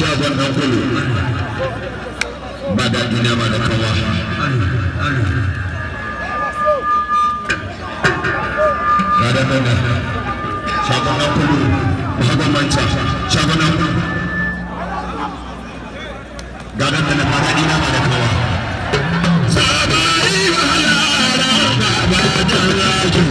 shagon ɗan kulu ba daɗi na ba da kawa ba da nuna shagon ɗan kulu ba hagon manta shagon ɗan kulu ga nan da na ba daɗi na ba da kawa sabari wahala ba ba da rajin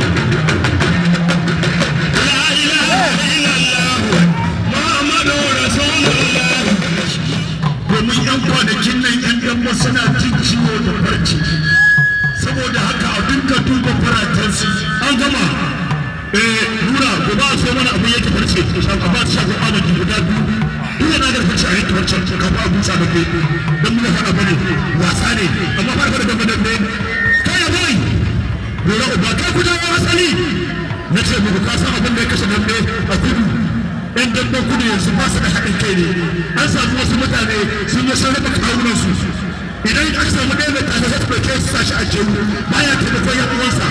la ilaha illallah muhammadu rasulullah domin yan kwanakin nan yan dambe suna jin ciwo da farci saboda haka a dinka duba faratansu an gama eh nura ko ba so mana abu yake farce a ba ta shafa amadi guda biyu duk yana da farce a yake farce ka fa abu sa bake dan mun fara bane wasa ne amma fara da dambe dambe kai boy nura uba kai ku dawo asali na ce muku ka san abin da ya kashe dambe a kudu yan dambe kudu yanzu ba su da haɗin kai ne an samu wasu mutane sun yi sun raba kawunansu idan aka samu ɗaya mai tare zai ɗauke su sashi a jeru baya taimakon yan uwansa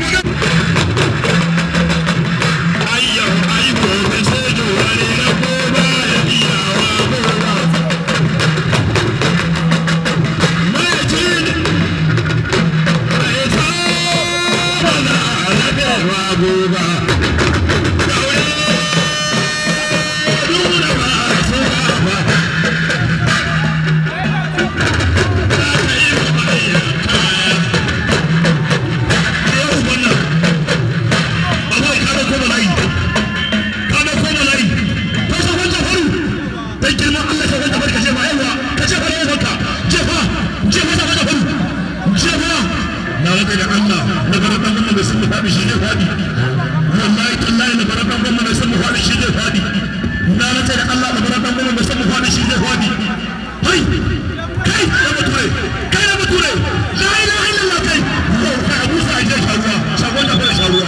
ayyau aiko da sojo wani na goma ya iya wa goma mai jin mai tsara na alaƙewa goma wallahi tallahi na bara dan gwamna mai san mu fadi shi zai fadi na nace da Allah da bara dan gwamna mai san mu fadi shi zai fadi hai kai ya bature kai ya bature la ilaha illallah kai ko kai Abu Sa'id ya sharuwa shagon da fara sharuwa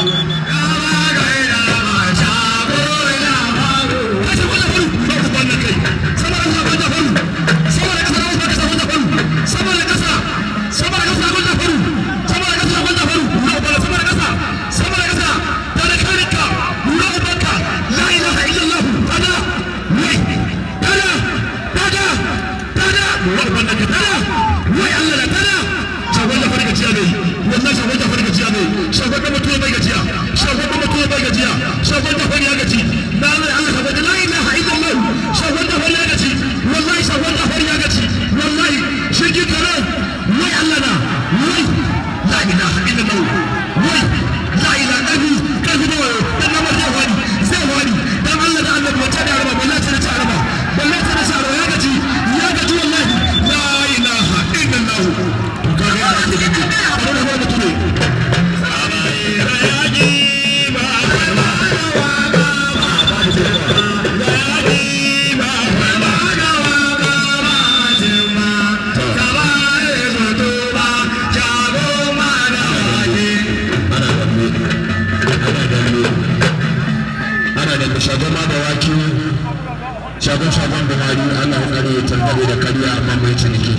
shagon shagon buhari allah ya tsare ya tangare da kariya amma mai ciniki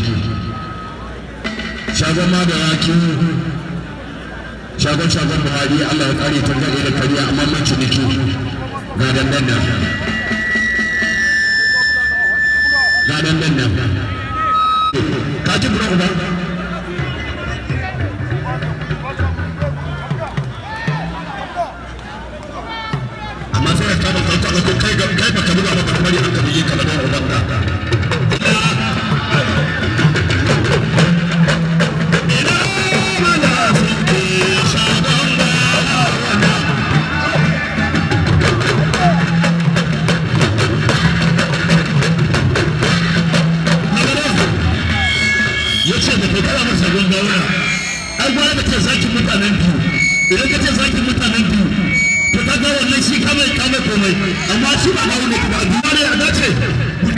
shagon ma da waki shagon shagon buhari allah ya tsare ya tangare da kariya amma mai ciniki ga dandan nan ga dandan nan ka ji bura uba amma sai ka kama kanka ko kai ga kai baka buga ba ka bari aka bige ka da uban ka ya ce da kokara masa gongawa ai gwara da ce zakin mutanen biyu idan ka ce zakin mutanen biyu to ka ga wannan shi kamar kamar komai amma shi ba hawo ne ba duniya ne a dace